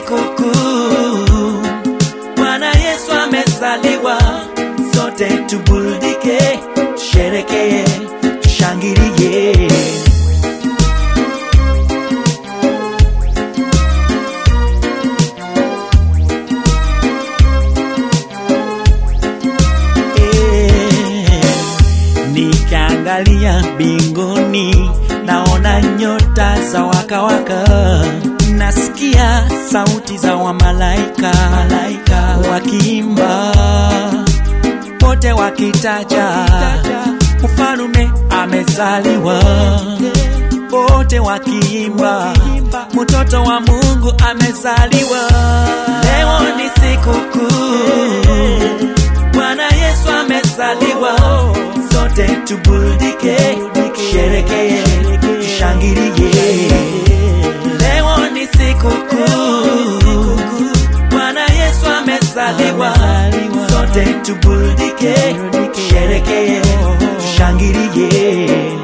sikukuu, Bwana Yesu amezaliwa, sote tuburudike, tusherekee, tushangilie. Nikiangalia mbinguni naona nyota za wakawaka, nasikia sauti za wamalaika malaika wakiimba, wote wakitaja mfalume amezaliwa, wote wakiimba mtoto wa Mungu amezaliwa. Leo ni sikukuu, Bwana Yesu amezaliwa, sote tuburudike, tusherekee, tushangilie. Leo ni sikukuu, Bwana Yesu amezaliwa, sote tuburudike, tusherekee, tushangilie.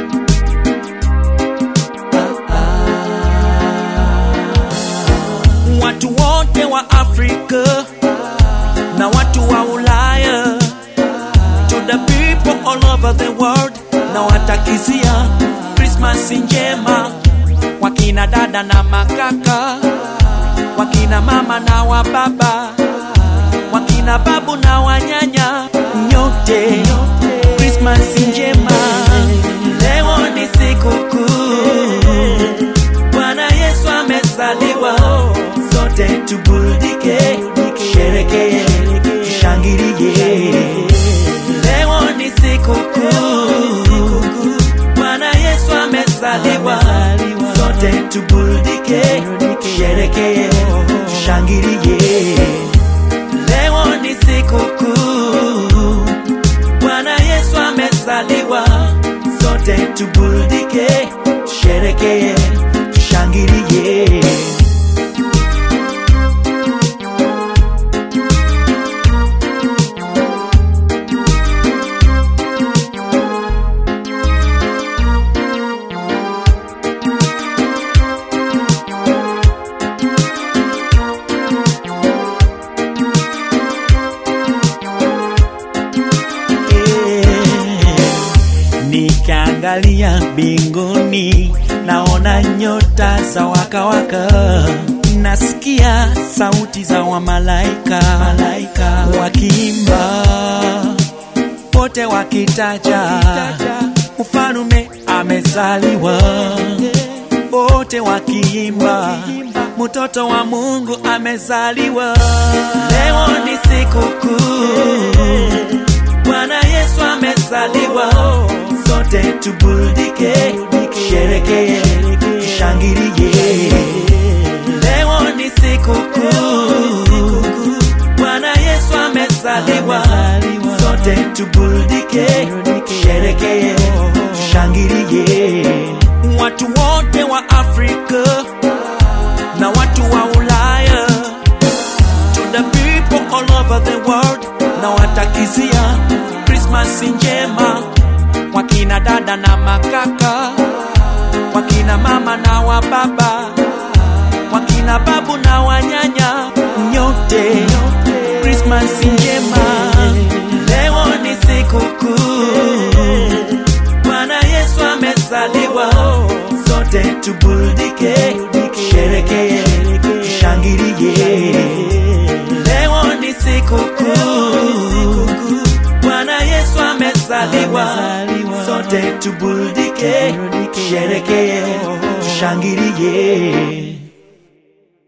Watu wote wa Afrika na watu wa Ulaya, to the people all over the world, na watakizia Christmas njema, wakina dada na makaka, wakina mama na wababa, wakina babu na wanyanya, nyote Christmas njema. Leo ni sikukuu, Bwana Yesu amezaliwa, sote tuburudike, tusherekee, tushangilie. Leo ni sikukuu, Bwana Yesu amezaliwa, sote tuburudike, tusherekee, tushangilie. Leo ni sikukuu, Bwana Yesu amezaliwa, sote tuburudike, tusherekee, tushangilie. Nikiangalia mbinguni naona nyota za wakawaka, nasikia sauti za wamalaika malaika wakiimba, wote wakitaja mfalume amezaliwa, wote wakiimba mtoto wa Mungu amezaliwa. Leo ni sikukuu, Bwana Yesu amezaliwa, sote tuburudike, tusherekee, tushangilie. Leo ni sikukuu, Bwana Yesu amezaliwa, sote tuburudike, tusherekee, tushangilie. Watu wote wa Afrika na watu wa Ulaya, to the people all over the world, na watakizia Christmas njema, wakina dada na makaka, wakina mama na wababa, wakina babu na wanyanya, nyote Christmas njema. Leo ni sikukuu, Bwana Yesu amezaliwa, sote tuburudike, tusherekee, tushangilie. Leo ni sikukuu, Bwana Yesu amezaliwa, sote tuburudike, tusherekee, tushangilie.